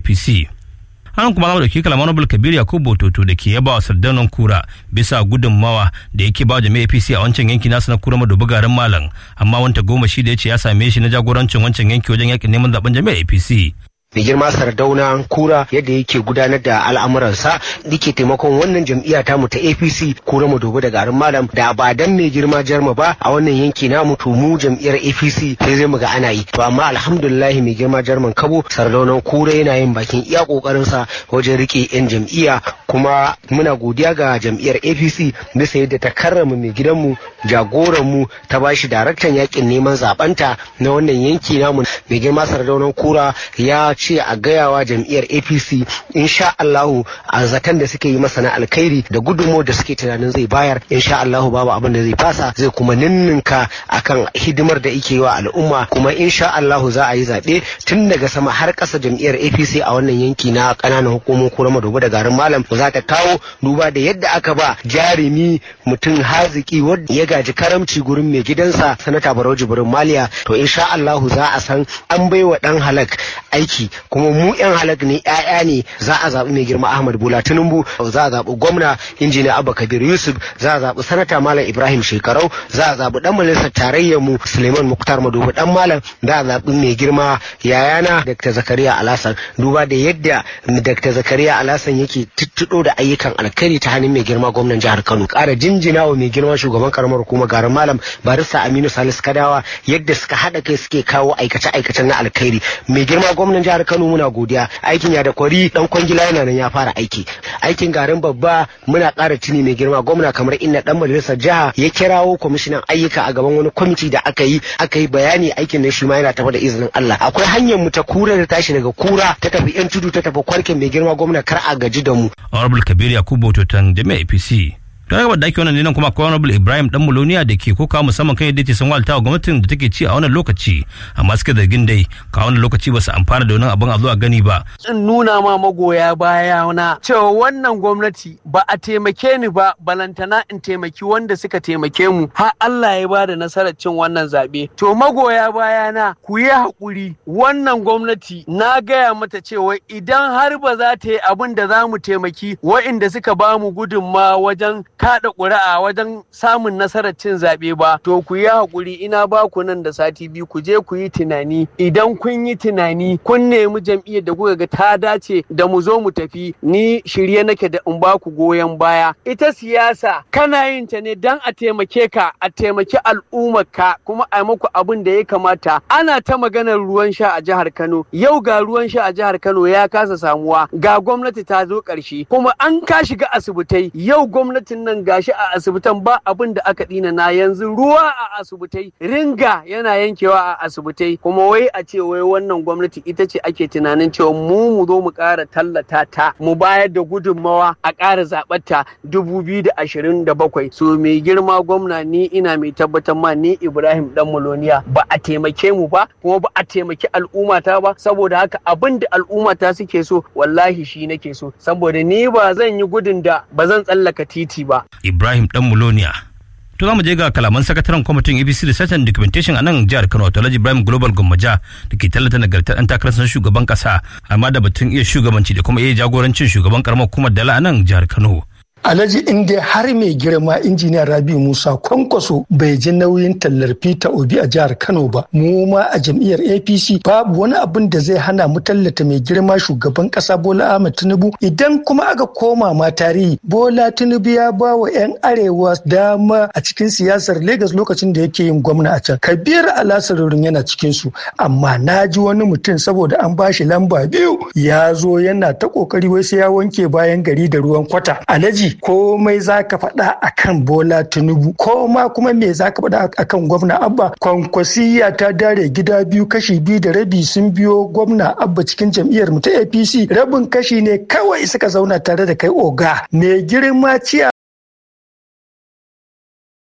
apc an kuma zama dauki kalamar nobel kabir yakubu toto da ke yaba wa sardaunan kura bisa gudunmawa da yake ba jami'a apc a wancan yanki nasu na kura madubu garin malam amma wanta goma shi da ya ce ya same shi na jagorancin wancan yanki wajen yakin neman zaben jami'a apc mai girma sardauna kura yadda yake gudanar da al'amuransa yake taimakon wannan jam'iyya ta mu ta apc kura mu dogo da garin malam da ba dan mai girma jarma ba a wannan yanki namu to mu jam'iyyar apc sai zai mu ga ana yi to amma alhamdulillah mai girma jarman kabo sardaunan kura yana yin bakin iya kokarin sa wajen rike yan jam'iyya kuma muna godiya ga jam'iyyar apc bisa yadda ta karrama mai gidanmu jagoran mu ta bashi daraktan yakin neman zabanta na wannan yanki namu mai girma sardaunan kura ya ce a gayawa jam'iyyar apc insha allahu a zaton da suke yi masa na alkhairi da gudunmo da suke tunanin zai bayar insha allahu babu abin da zai fasa zai kuma ninninka akan hidimar da yake wa al'umma kuma insha allahu za a yi zaɓe tun daga sama har ƙasa jam'iyyar apc a wannan yanki na ƙananan hukumomin kura madogo da garin malam za ta kawo duba da yadda aka ba jarumi mutum haziki wanda ya gaji karamci gurin mai gidansa sanata barau jibrin maliya to insha allahu za a san an baiwa dan halak aiki kuma mu yan halak ne ƴaƴa ne za a zaɓi mai girma Ahmad Bola Tinubu za a zaɓi gwamna injiniya Abba Kabir Yusuf za a zaɓi sanata Malam Ibrahim Shekarau za a zaɓi dan majalisar tarayyar mu Suleiman Muktar Madobe dan Malam za a zaɓi mai girma yayana Dr. Zakariya Alasan duba da yadda Dr. Zakariya Alasan yake tuttuɗo da ayyukan alkhairi ta hannun mai girma gwamnan jihar Kano ƙara jinjina wa mai girma shugaban karamar hukumar garin Malam Barista Aminu Salisu Kadawa yadda suka haɗa kai suke kawo aikace-aikacen na alkhairi mai girma gwamnan jihar Kano muna godiya aikin ya da kwari dan kwangila yana nan ya fara aiki aikin garin babba muna ƙara tuni mai girma gwamna kamar inna dan majalisar jiha ya kirawo kwamishinan ayyuka a gaban wani kwamiti da aka yi aka yi bayani aikin nan shi ma yana tafa da izinin Allah akwai hanyar mu ta kura da tashi daga kura ta tafi yan tudu ta tafi kwarkin mai girma gwamna kar a gaji da mu honorable kabir yakubu totan jami'a apc don haka da ake wannan nan kuma akwai honorable ibrahim dan muloniya da ke koka musamman kan yadda ke sun walta wa gwamnatin da take ci a wannan lokaci amma suke zargin dai ka wannan lokaci ba su amfana da wannan abin a zuwa gani ba in nuna ma magoya baya na cewa wannan gwamnati ba a taimake ni ba balantana in taimaki wanda suka taimake mu har Allah ya ba da nasarar cin wannan zaɓe to magoya baya na ku yi haƙuri wannan gwamnati na gaya mata cewa idan har ba za ta yi abin da za mu taimaki wa'inda suka ba mu gudunma wajen kaɗa ƙuri'a wajen samun nasarar cin zaɓe ba to ku yi haƙuri ina ba ku nan da sati biyu ku je ku yi tunani idan kun yi tunani kun nemi jam'iyyar da kuka ga ta dace da mu zo mu tafi ni shirye nake da in ba ku goyon baya ita siyasa kana yin ta ne dan a taimake ka a taimaki al'ummar ka kuma a muku abin da ya kamata ana ta maganar ruwan sha a jihar Kano yau ga ruwan sha a jihar Kano ya kasa samuwa ga gwamnati ta zo ƙarshe kuma an ka shiga asibitai yau gwamnatin nan gashi a asibitan ba abin da aka dina na yanzu ruwa a asibitai ringa yana yankewa a asibitai kuma wai a ce wai wannan gwamnati ita ce ake tunanin cewa mu mu zo mu ƙara tallata ta mu bayar da gudunmawa a ƙara zaɓarta dubu biyu da ashirin da bakwai so mai girma gwamna ni ina mai tabbatar ma ni ibrahim dan muloniya ba a taimake mu ba kuma ba a taimaki al'ummata ba saboda haka abin da al'ummata suke so wallahi shi nake so saboda ni ba zan yi gudun da ba zan tsallaka titi ba Ibrahim Dan Muloniya. To za mu je ga kalaman sakataren kwamitin ABC Research and Documentation a nan jihar Kano wato Alhaji Ibrahim Global Gwammaja da ke tallata nagartar ɗan takarar shugaban ƙasa amma da batun iya shugabanci da kuma iya jagorancin shugaban karamar hukumar Dala a nan jihar Kano. Alhaji inda har mai girma injiniya Rabi Musa Kwankwaso bai ji nauyin tallar Peter Obi a jihar Kano ba. Mu ma a jam'iyyar APC babu wani abin da zai hana mu tallata mai girma shugaban kasa Bola Ahmed Tinubu idan kuma aka koma ma tarihi Bola Tinubu ya ba wa 'yan arewa dama a cikin siyasar Lagos lokacin da yake yin gwamna a can. Kabir Alasarurin yana cikin su amma na ji wani mutum saboda an bashi lamba biyu ya zo yana ta kokari wai sai ya wanke bayan gari da ruwan kwata. Alhaji komai za ka faɗa a kan bola tinubu ko ma kuma me za ka faɗa a kan gwamna abba kwankwasiya ta dare gida biyu kashi biyu da rabi sun biyo gwamna abba cikin jam'iyyar mu ta apc rabin kashi ne kawai suka zauna tare da kai oga mai girma ciya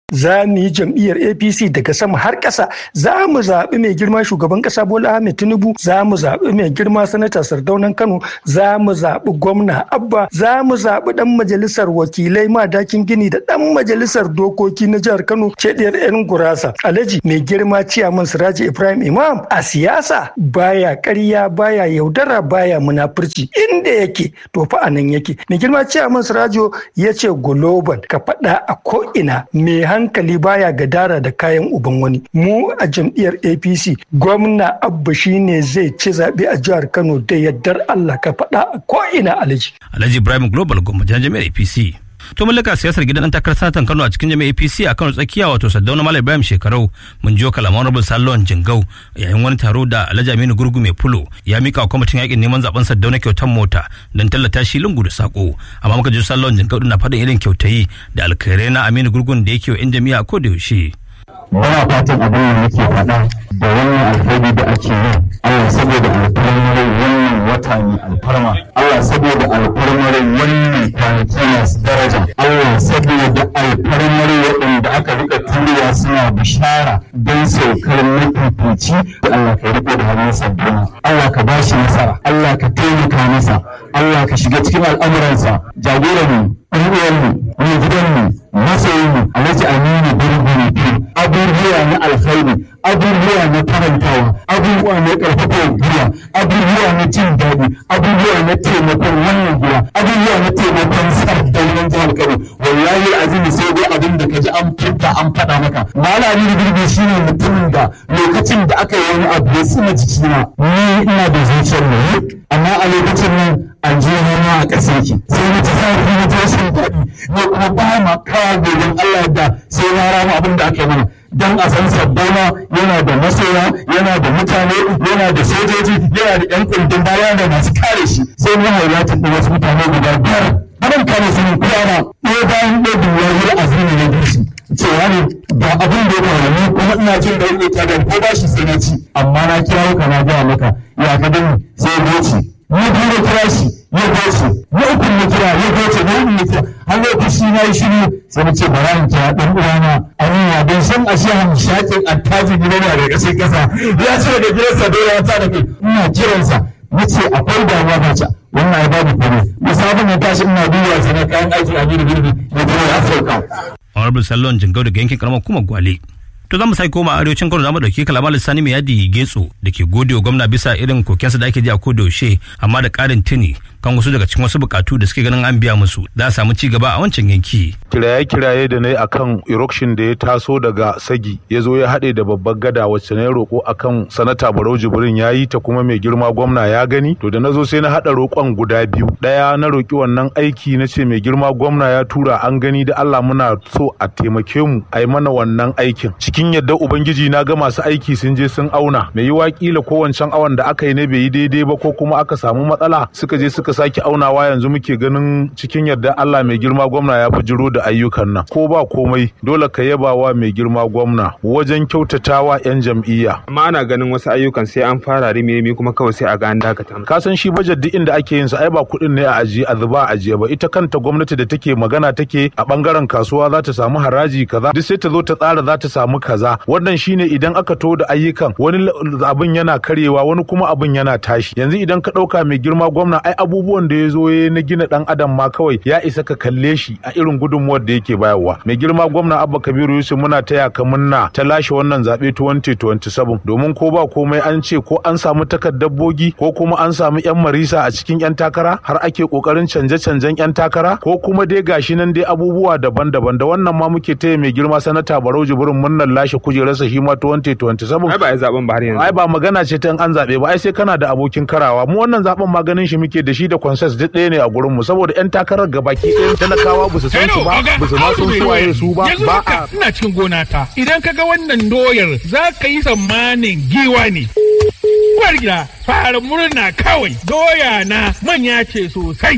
za mu yi jam'iyyar apc daga sama har ƙasa za mu zaɓi mai girma shugaban ƙasa bola ahmed tinubu za mu zaɓi mai girma sanata sardaunan kano za mu zaɓi gwamna abba za mu zaɓi ɗan majalisar wakilai madakin gini da ɗan majalisar dokoki na jihar kano cediyar yan gurasa alhaji mai girma ciyaman siraji ibrahim imam a siyasa baya ƙarya baya yaudara baya munafurci inda yake to fa a nan yake mai girma ciyaman sirajo ya ce global ka faɗa a ko'ina mai hankali baya gadara da kayan uban wani mu a jam'iyyar apc gwamna abba shine zai ci zaɓe a jihar kano da yardar allah ka faɗa a ko'ina alhaji alhaji ibrahim global gwamnati jami'ar apc to mallaka siyasar gidan dan takarar sanatan Kano a cikin jami'ar APC a Kano tsakiya wato Saddauna Malam Ibrahim Shekarau mun jiyo kalaman Honorable Sallon Jingau yayin wani taro da Alhaji Aminu Gurgu mai fulo ya mika wa kwamitin yakin neman zaben Saddauna kyautar mota don tallata shi lungu da sako amma muka ji Sallon Jingau na faɗin irin kyautayi da alkhairai na Aminu Gurgun da yake wa 'yan jami'a ko da yaushe. Muna fatan abin da nake faɗa da wannan alheri da ake yi Allah saboda alfarmar wannan wata ne alfarma Allah saboda alfarmar wannan kwanaki masu daraja Allah saboda alfarmar waɗanda aka rika turiya suna bishara don saukar mafifici Allah ka riko da hannun sabbin Allah ka ba shi nasara Allah ka taimaka masa Allah ka shiga cikin al'amuransa jagoranmu ɗan'uwanmu mai gidanmu masoyinmu alhaji aminu gurgurfi abubuwa na alkhairi abubuwa na farantawa abubuwa na ƙarfafa gida abubuwa na jin daɗi abubuwa na taimakon wannan gida abubuwa na taimakon sardaunan jihar kano wallahi azumi sai dai abin da ka ji an fita an faɗa maka malami gurbi shine mutumin da lokacin da aka yi wani abu ya tsina jikina ni ina da zuciyar mu amma a lokacin nan an je nema a ƙasar ki sai na ta zafi na ta rashin daɗi ne kuma ba ma kawo gobe Allah da sai na rama abin da aka yi mana don a san sabbana yana da masoya yana da mutane yana da sojoji yana da yan kundin baya da masu kare shi sai mun hauratin da wasu mutane guda biyar abin kare su ne kiyama ɗaya bayan ɗaya bin yayi azumi na bisu cewa ne ba abin da ya faru ni kuma ina jin da yake kada ko ba shi sai na ci amma na kirawo ka na gaya maka ya ka dani sai goci ni biyu da kira shi ya goce na uku na kira ya goce na uku na kira har lokaci na yi shiru sai na ce bara in kira ɗan uwana amina don san a shi hamshakin attajiri na da ƙasar ƙasa ya ce da gidansa dole ya sa da kai ina kiransa na ce akwai damuwa ba ca wannan ya babu kome musabin na tashi ina duba sana kayan aiki a gidi girbi da kuma ya sauka. Honorable Sallon Jingau daga yankin karamar kuma Gwale. To za mu sai koma arewacin Kano zamu dauki kalamar lissani mai yadi Getso da ke gode wa gwamna bisa irin kokensa da ake ji a yaushe amma da karin tuni kan wasu daga cikin wasu bukatu da suke ganin an biya musu za a samu ci gaba a wancan yanki. Kiraye-kiraye da na yi akan erection da ya taso daga Sagi ya zo ya haɗe da babbar gada wacce na yi roƙo akan sanata Barau Jibrin ya yi ta kuma mai girma gwamna ya gani to da na zo sai na haɗa roƙon guda biyu ɗaya na roƙi wannan aiki na ce mai girma gwamna ya tura an gani da Allah muna so a taimake mu a yi mana wannan aikin cikin yadda ubangiji na ga masu aiki sun je sun auna mai yiwa kila ko wancan awan da aka yi ne bai yi daidai ba ko kuma aka samu matsala suka je suka sake aunawa yanzu muke ganin cikin yadda Allah mai girma gwamna ya jiro da ayyukan nan ko ba komai dole ka yaba wa mai girma gwamna wajen kyautatawa yan jam'iyya amma ana ganin wasu ayyukan sai an fara rimi kuma kawai sai a ga an dakata ka san shi bajet duk inda ake yin sa ai ba kuɗin ne a ajiye a zuba a ajiye ba ita kanta gwamnati da take magana take a bangaren kasuwa za ta samu haraji kaza duk sai ta zo ta tsara za ta samu kaza wannan shine idan aka to da ayyukan wani abin yana karyewa wani kuma abin yana tashi yanzu idan ka ɗauka mai girma gwamna ai abubuwan da ya zo ya na gina ɗan adam ma kawai ya isa ka kalle shi a irin gudunmuwar da yake bayarwa mai girma gwamna abba kabiru yusuf muna taya ka munna ta lashe wannan zaɓe 2027 domin ko ba komai an ce ko an samu takardar bogi ko kuma an samu yan marisa a cikin yan takara har ake kokarin canje-canjen yan takara ko kuma dai gashi nan dai abubuwa daban-daban da wannan ma muke taya mai girma sanata barau jibrin munnan lashe kujerarsa shi ma 2027 ai ba ai zaben ba har yanzu ai ba magana ce ta an zabe ba ai sai kana da abokin karawa mu wannan zaben maganin shi muke da shi da consensus duk ɗaya ne a gurin mu saboda yan takarar gabaki ɗayan talakawa ba su san su ba ba su ma san su waye su ba yanzu ba haka ina cikin gona ta idan ka ga wannan doyar za ka yi tsammanin giwa ne uwar gida fara murna kawai doya na manya ce sosai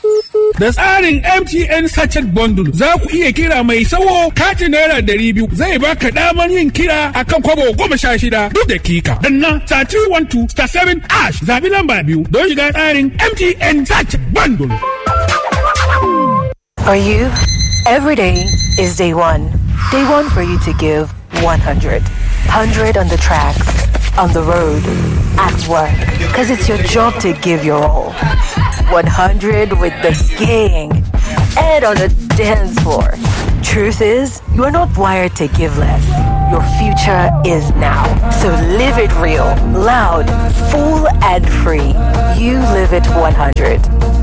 Da tsarin MTN Sachet Bundle za ku iya kira mai sawo katin naira ɗari biyu zai baka damar yin kira akan kwabo goma sha shida duk dakika. Danna star 312 star 7 ash zabi lamba biyu don shiga tsarin MTN Sachet Bundle. For you, every day is day one. They want for you to give 100. 100 on the tracks, on the road, at work. Because it's your job to give your all. 100 with the gang. And on the dance floor. Truth is, you are not wired to give less. Your future is now. So live it real, loud, full, and free. You live it 100.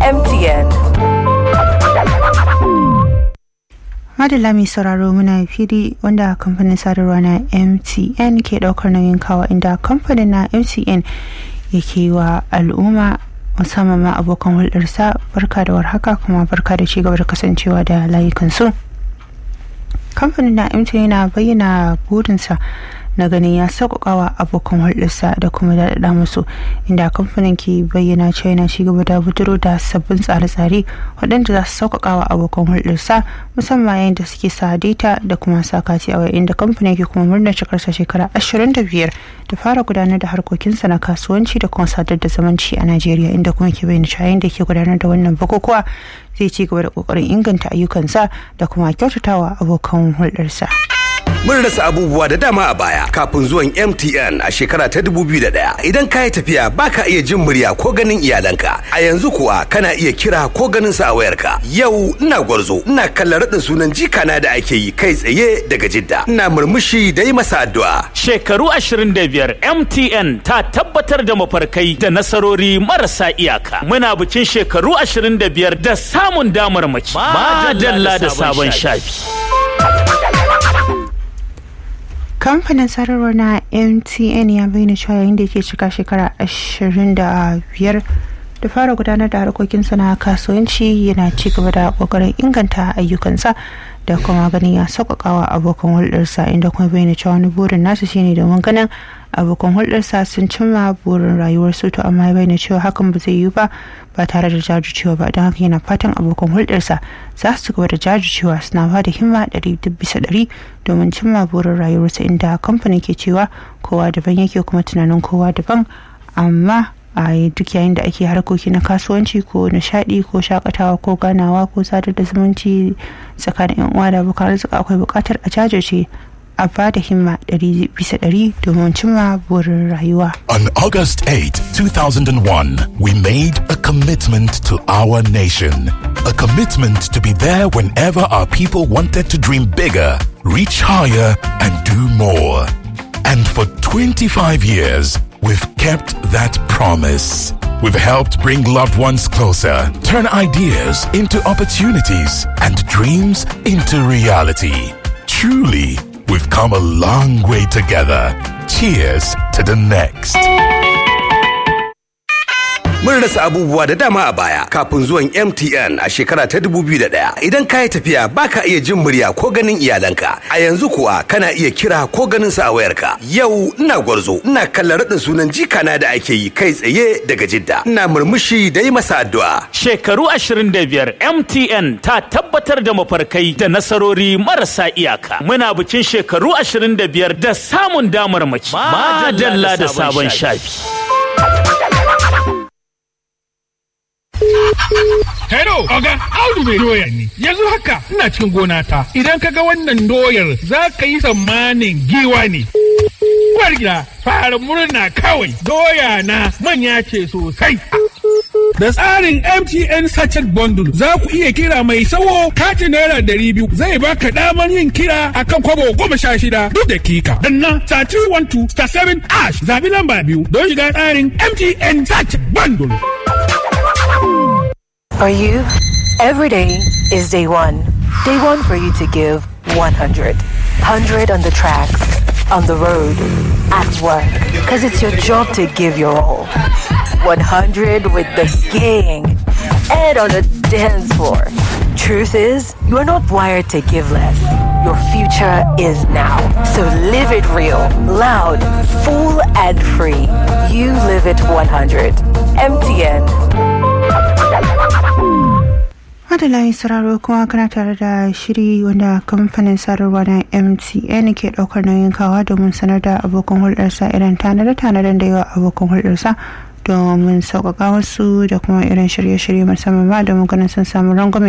MTN. madalla mai sauraro muna fili wanda kamfanin sadarwa na mtn ke daukar nauyin kawa inda kamfanin na mtn yake wa al'umma musamman ma abokan hulɗarsa barka da warhaka kuma barka da cigaba da kasancewa da layukansu kamfanin na mtn yana bayyana burinsa na ganin ya sauƙaƙawa abokan hulɗarsa da kuma daɗaɗa musu inda kamfanin ke bayyana cewa yana ci gaba da buturo da sabbin tsare-tsare waɗanda za su sauƙaƙawa abokan hulɗarsa musamman yayin da suke sa data da kuma sa kati a waya inda kamfanin ke kuma murnar cikarsa shekara ashirin da biyar da fara gudanar da harkokinsa na kasuwanci da kuma sadar da zamanci a najeriya inda kuma ke bayyana cewa yayin da ke gudanar da wannan bukukuwa zai ci gaba da ƙoƙarin inganta ayyukansa da kuma kyautatawa abokan hulɗarsa. Mun rasa abubuwa da dama a baya kafin zuwan MTN a shekara ta 2001. Idan ka yi tafiya baka iya jin murya ko ganin iyalanka. A yanzu kuwa kana iya kira ko ganin sa a wayarka. Yau ina gwarzo, ina kallon raɗin sunan jikana da ake yi kai tsaye daga Jidda. Ina murmushi da yi masa addu'a. Shekaru 25 MTN ta tabbatar da mafarkai da nasarori marasa iyaka. Muna bikin shekaru 25 da samun damarmaki. Madalla da sabon shafi. kamfanin sadarwar na mtn ya bayyana cewa yayin da ke cika shekara 25 da fara gudanar da harkokinsa na kasuwanci yana ci gaba da kokarin inganta ayyukansa da kuma ganin ya sauƙaƙawa abokan hulɗarsa inda kuma bayyana cewa wani burin nasu shine domin ganin abokan hulɗarsa sun cimma burin rayuwarsu to amma ya bayyana cewa hakan ba zai yiwu ba ba tare da jajircewa ba don haka yana fatan abokan hulɗarsa za su gaba da jajircewa suna ba da himma ɗari bisa ɗari domin cimma burin rayuwarsa inda kamfanin ke cewa kowa daban yake kuma tunanin kowa daban amma a duk yayin da ake harkoki na kasuwanci ko nishadi ko shakatawa ko ganawa ko sadar da zumunci tsakanin yan uwa da abokan arziki akwai bukatar a jajirce a ba da himma ɗari bisa ɗari domin cimma burin rayuwa. On August 8, 2001, we made a commitment to our nation. A commitment to be there whenever our people wanted to dream bigger, reach higher, and do more. And for 25 years, we've kept that promise. We've helped bring loved ones closer, turn ideas into opportunities, and dreams into reality. Truly, we've come a long way together. Cheers to the next. Mun rasa abubuwa da dama a baya kafin zuwan MTN a shekara ta 2001. Idan ka yi tafiya baka iya jin murya ko ganin iyalanka. A yanzu kuwa kana iya kira ko ganin sa a wayarka. Yau ina gwarzo, ina kallon raɗin sunan jikana da ake yi kai tsaye daga Jidda. Ina murmushi da yi masa addu'a. Shekaru 25 MTN ta tabbatar da mafarkai da nasarori marasa iyaka. Muna bikin shekaru 25 da samun damarmaki. Madalla da sabon shafi. Hello, Oga, Audu mai doya ne. Yanzu haka ina cikin gona ta. Idan ka ga wannan doyar za ka yi tsammanin giwa ne. Uwar gida, fara murna kawai. Doya na manya ce sosai. Da tsarin MTN Sachet Bundle za ku iya kira mai sawo katin naira dari biyu zai baka damar yin kira akan kwabo goma sha shida duk dakika. Danna star 312 star 7 ash zabi lamba biyu don shiga tsarin MTN Sachet Bundle. For you, every day is day one. Day one for you to give 100. 100 on the tracks, on the road, at work. Because it's your job to give your all. 100 with the gang. And on the dance floor. Truth is, you are not wired to give less. Your future is now. So live it real, loud, full, and free. You live it 100. MTN. madalayin sauraro kuma kana tare da shiri wanda kamfanin sadarwa na mtn ke daukar nauyin kawa domin sanar da abokan hulɗarsa irin tanade-tanaden da yawa abokan hulɗarsa domin sauƙaƙa wasu da kuma irin shirye-shirye musamman ma domin ganin sun samu rangwame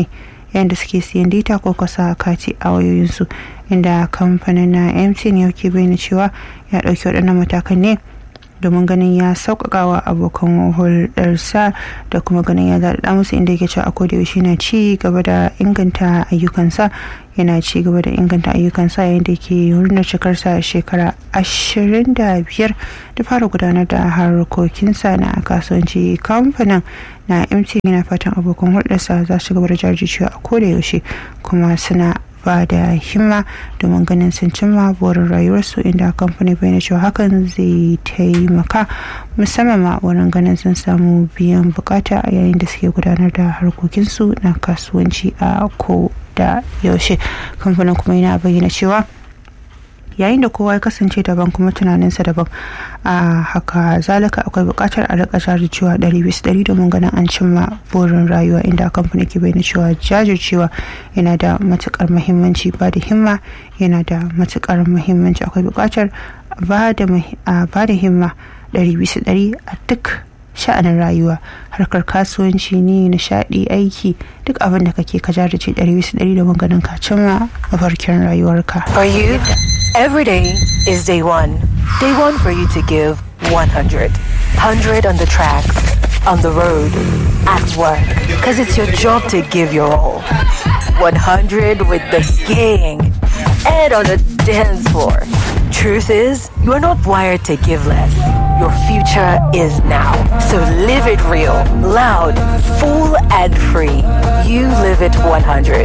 yayin da suke siyan data ko kasa kati a wayoyinsu inda kamfanin na mtn ya ke bayyana cewa ya ɗauki waɗannan matakan ne domin ganin ya sauƙaƙa wa abokan hulɗarsa da kuma ganin ya daɗaɗa musu inda yake cewa a yaushe na ci gaba da inganta ayyukansa yana ci gaba da inganta ayyukansa yayin da ke murnar cikarsa shekara ashirin da biyar da fara gudanar da harkokinsa na kasuwanci kamfanin na mtn yana fatan abokan hulɗarsa za su gaba da jajircewa a koda yaushe kuma suna ba da himma domin ganin sun cimma burin rayuwarsu inda kamfani bai cewa hakan zai taimaka musamman ma wurin ganin sun samu biyan bukata a yayin da suke gudanar da harkokinsu na kasuwanci a ko da yaushe kamfanin kuma yana bayyana cewa yayin da kowa ya kasance daban kuma tunaninsa daban a haka zalika akwai bukatar a rika jajircewa ɗari bisa ɗari domin ganin an cimma burin rayuwa inda kamfani ke bayyana cewa jajircewa yana da matukar muhimmanci ba da himma yana da matukar muhimmanci akwai bukatar ba da himma ɗari bisa ɗari a duk sha'anin rayuwa harkar kasuwanci ne nishaɗi aiki duk abin da kake ka jajirce ɗari bisa ɗari domin ganin ka cimma mafarkin rayuwarka. For you, every day is day one. Day one for you to give 100. 100 on the tracks, on the road, at work. Because it's your job to give your all. 100 with the gang and on the dance floor. Truth is, you are not wired to give less. Your future is now. So live it real, loud, full, and free. You live it 100.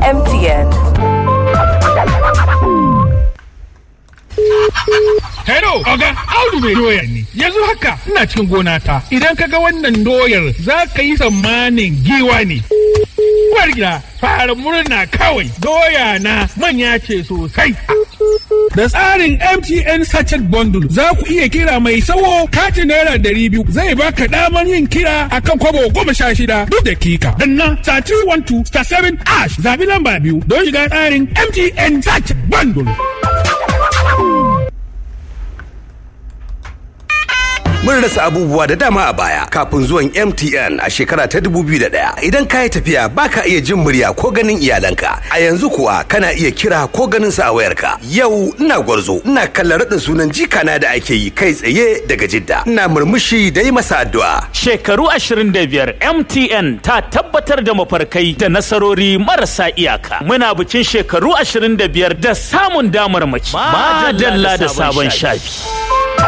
MTN. Hello, Oga, Audu mai doya ne. Yanzu haka ina cikin gona ta. Idan ka ga wannan doyar za ka yi tsammanin giwa ne. Uwar gida, fara murna kawai. Doya na manya ce sosai. Da tsarin MTN Sachet Bundle za ku iya kira mai sawo katin naira ɗari biyu zai baka damar yin kira akan kwabo goma sha shida duk dakika. Danna star 312 star 7 ash zabi lamba biyu don shiga tsarin MTN Sachet Bundle. Mun rasa abubuwa da dama a baya kafin zuwan MTN a shekara ta 2001. Idan ka yi tafiya baka iya jin murya ko ganin iyalanka. A yanzu kuwa kana iya kira ko ganin sa a wayarka. Yau ina gwarzo, ina kallon raɗin sunan jikana da ake yi kai tsaye daga Jidda. Ina murmushi da yi masa addu'a. Shekaru 25 MTN ta tabbatar da mafarkai da nasarori marasa iyaka. Muna bikin shekaru 25 da samun damar mace. Madalla da sabon shafi.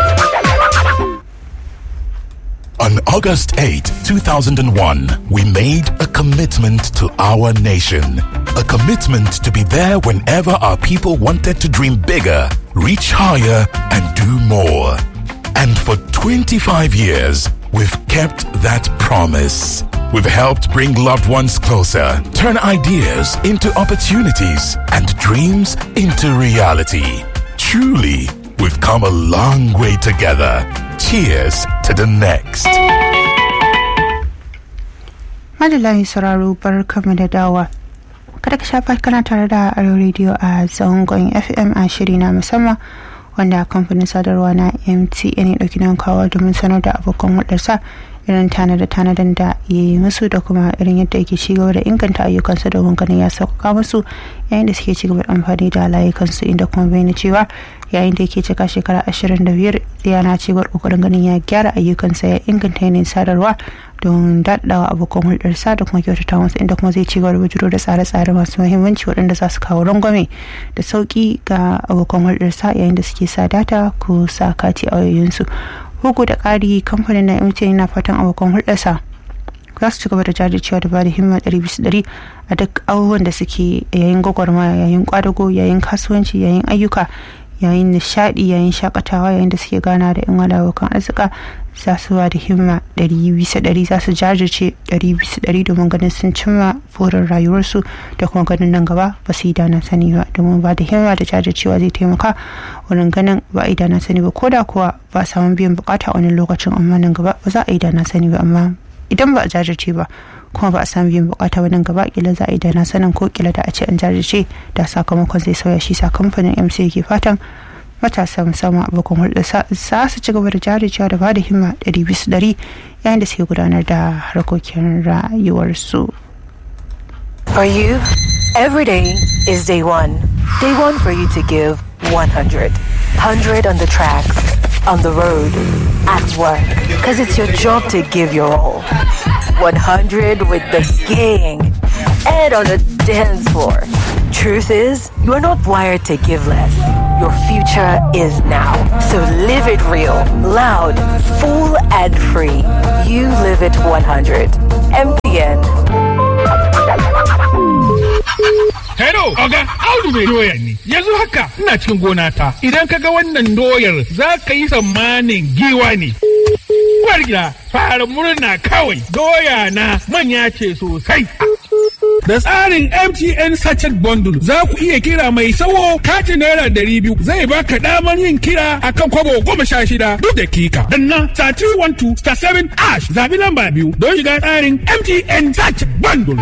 On August 8, 2001, we made a commitment to our nation. A commitment to be there whenever our people wanted to dream bigger, reach higher, and do more. And for 25 years, we've kept that promise. We've helped bring loved ones closer, turn ideas into opportunities, and dreams into reality. Truly, we've come a long way together. Cheers to the next. Madalayin sauraro bar kama da dawa. Kada ka shafa kana tare da Aro Radio a zangon FM a shiri na musamman wanda kamfanin sadarwa na MTN ya ɗauki nan kawo domin sanar da abokan hudarsa irin tanada tanadan da ya yi musu da kuma irin yadda yake ci gaba da inganta ayyukansa domin ganin ya sauƙaƙa musu yayin da suke ci gaba da amfani da layukansu inda kuma bayyana cewa yayin da yake cika shekara ashirin da biyar yana ci gaba ƙoƙarin ganin ya gyara ayyukansa ya inganta yanayin sadarwa don daɗawa abokan hulɗarsa da kuma kyautata masu inda kuma zai ci gaba da bujiro da tsare-tsare masu muhimmanci waɗanda za su kawo rangwame da sauƙi ga abokan hulɗarsa yayin da suke sa data ko sa kati a wayoyinsu bugu da ƙari kamfanin na mtn yana fatan abokan hulɗarsa za su ci gaba da jajircewa da bada himma ɗari bisa ɗari a duk abubuwan da suke yayin gwagwarmaya yayin kwadago yayin kasuwanci yayin ayyuka yayin nishaɗi yayin shakatawa yayin da suke gana da yan wada abokan arzika za su ba da himma ɗari bisa ɗari za su jajirce ɗari bisa ɗari domin ganin sun cimma burin rayuwarsu da kuma ganin nan gaba ba su yi dana sani ba domin ba da himma da jajircewa zai taimaka wurin ganin ba a yi dana sani ba ko da kuwa ba a samu biyan bukata a wani lokacin amma nan gaba ba za a yi dana sani ba amma idan ba a jajirce ba kuma ba a samu biyan bukata ba nan gaba kila za a yi dana sanin ko kila da a ce an jajirce da sakamakon zai sauya shi sakamakon mc yake fatan matasa musamman abokan hulɗa za su ci gaba da jajircewa da bada himma ɗari bisa ɗari yayin da suke gudanar da harkokin rayuwarsu. For you, every day is day one. Day one for you to give 100. 100 on the tracks, on the road, at work. Because it's your job to give your all. 100 with the gang and on the dance floor. Truth is, you are not wired to give less. Your future is now. So live it real, loud, full, and free. You live it 100. MTN. Hello, Oga, Audu mai doya ne. Yanzu haka ina cikin gona ta. Idan ka ga wannan doyar za ka yi tsammanin giwa ne. Uwar gida, fara murna kawai. Doya na manya ce sosai. Da tsarin MTN Sachet Bundle za ku iya kira mai sawo katin naira ɗari biyu zai baka damar yin kira akan kwabo goma sha shida duk dakika. Danna star 312 star 7 ash zabi lamba biyu don shiga tsarin MTN Sachet Bundle.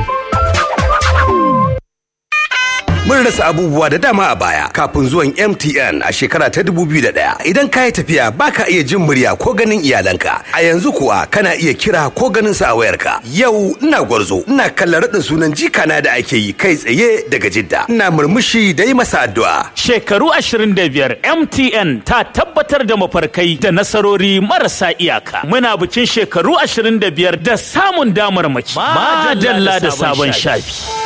Mun rasa abubuwa da dama a baya kafin zuwan MTN a shekara ta 2001. Idan ka yi tafiya baka iya jin murya ko ganin iyalanka. A yanzu kuwa kana iya kira ko ganin sa a wayarka. Yau ina gwarzo, ina kallon raɗin sunan jikana da ake yi kai tsaye daga Jidda. Ina murmushi da yi masa addu'a. Shekaru 25 MTN ta tabbatar da mafarkai da nasarori marasa iyaka. Muna bikin shekaru 25 da samun damarmaki. Madalla da sabon shafi.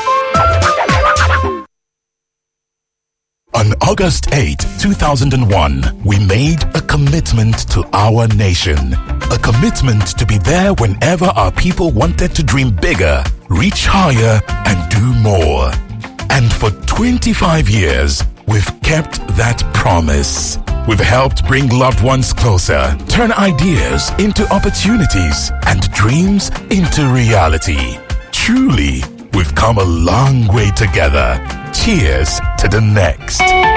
On August 8, 2001, we made a commitment to our nation. A commitment to be there whenever our people wanted to dream bigger, reach higher, and do more. And for 25 years, we've kept that promise. We've helped bring loved ones closer, turn ideas into opportunities, and dreams into reality. Truly, we've come a long way together. Cheers to the next.